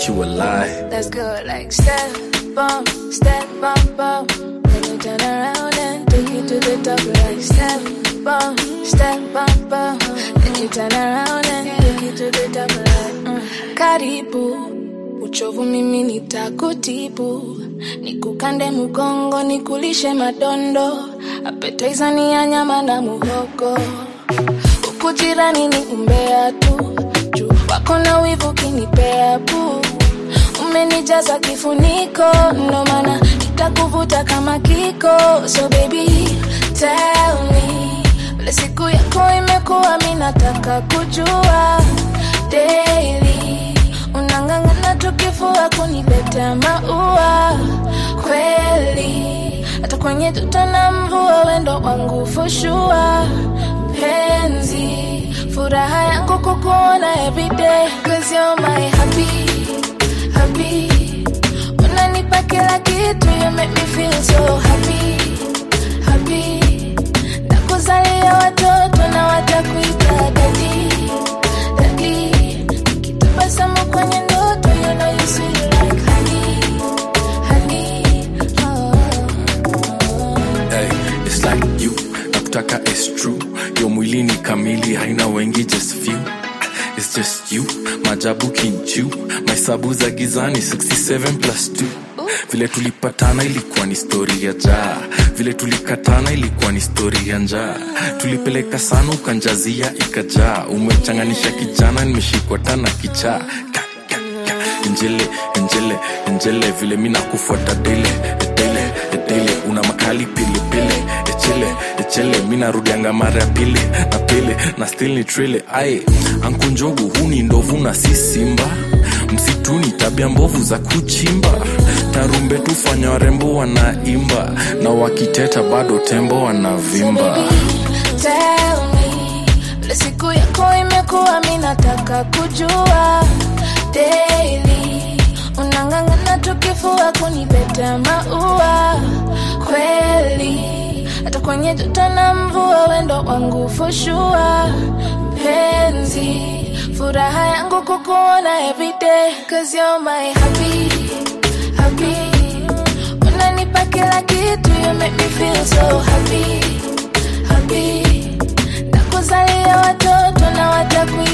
you a lie. Let's go like step bump, step bump bump. Then you turn around and take it to the top like step bump, step bump bump. Then you turn around and take it to the top like mm. Karibu uchovu mimi nitakutibu, nikukande mgongo, nikulishe madondo, appetizer ni ya nyama na muhogo, huku jirani ni umbea tu, juu wako na wivu kinipea pu, umenijaza kifuniko, ndo maana nitakuvuta kama kiko, so baby tell me vile siku yako imekuwa, mi nataka kujua daily unang'ang'ana tukifua kuniletea maua kweli, hata kwenye joto na mvua, wendo wangu fushua penzi, furaha yangu kukuona everyday, cause you're my happy, happy, unanipa kila kitu, you make me feel so happy, happy, nakuzalia watoto na watakuita daddy, daddy, nikitabasamu kwenye ndoto, you know you sweet like honey, honey, oh, oh. Hey, it's like you nakutaka is true yo mwili ni kamili haina wengi just few It's just you majabu kinchu mahesabu za gizani 67 plus 2 vile tulipatana ilikuwa ni stori ya jaa vile tulikatana ilikuwa ni stori ya njaa tulipeleka sana ukanjazia ikajaa umechanganisha kijana nimeshikwa tana kichaa Ka, ka, ka. njele njele njele vile mi nakufuata dele dele dele una makali pilipili echele echele mi narudianga mara ya pili na pili na still ni trile aye ankunjogu huu ni ndovu na si simba msituni tabia mbovu za kuchimba tarumbe tufanya warembo wanaimba na wakiteta bado tembo wanavimba Tell me, vile siku yako imekuwa, mi nataka kujua daily. Unang'ang'ana tukifua kuniletea maua kweli, hata kwenye joto na mvua, wendo wangu fushua penzi, furaha yangu kukuona everyday, cause you're my happy, happy unanipa kila kitu you make me feel so happy happy nakuzalia watoto na wataku